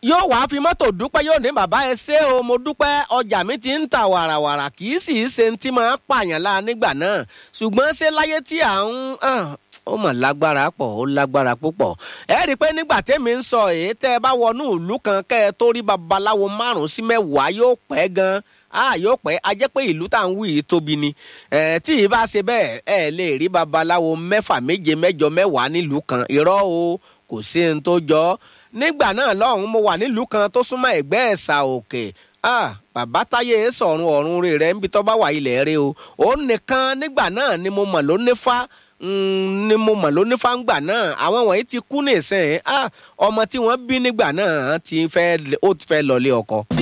yóò wá fi mọ́tò dúpẹ́ yóò ní bàbá ẹ ṣé o mo dúpẹ́ ọjà mi ti ń ta wàràwàrà kì í sì í ṣe ti máa pààyàn la nígbà náà ṣùgbọ́n ṣé láyé tí à ń ó mọ̀ lágbára pọ̀ ó lágbára púpọ̀ ẹ rí i pé nígbà tẹ́mi ń sọ èyí tẹ́ ẹ bá wọnú ìlú kan kẹ́ ẹ tó rí babaláwo márùn-ún sí mẹ́wàá yóò pẹ́ gan-an ah yóò pẹ́ a jẹ́ pé ìlú tá à ń wí yìí tóbi ni tí ì bá ṣe bẹ́ẹ̀ ẹ lè rí babaláwo mẹ́fà méje mẹ́jọ mẹ́wàá nílùú kan irọ́ o kò sí ohun tó jọ nígbà náà lọ́hùn mo wà nílùú kan tó súnmọ́ ẹ̀gbẹ́ ẹ̀sà òkè ah bàbá táyé sọ̀run ọ̀run rè rẹ̀ níbi tó bá wà ilẹ̀ rẹ o òun nìkan nígbà náà ni mo mọ̀ ló nífà ni mo mọ̀ ló nífà ń gbà náà àwọn wọ̀nyí ti kú nìsín ah ọmọ tí wọ́n bí nígbà náà ti fẹ́ ó ti fẹ́ lọlé ọkọ.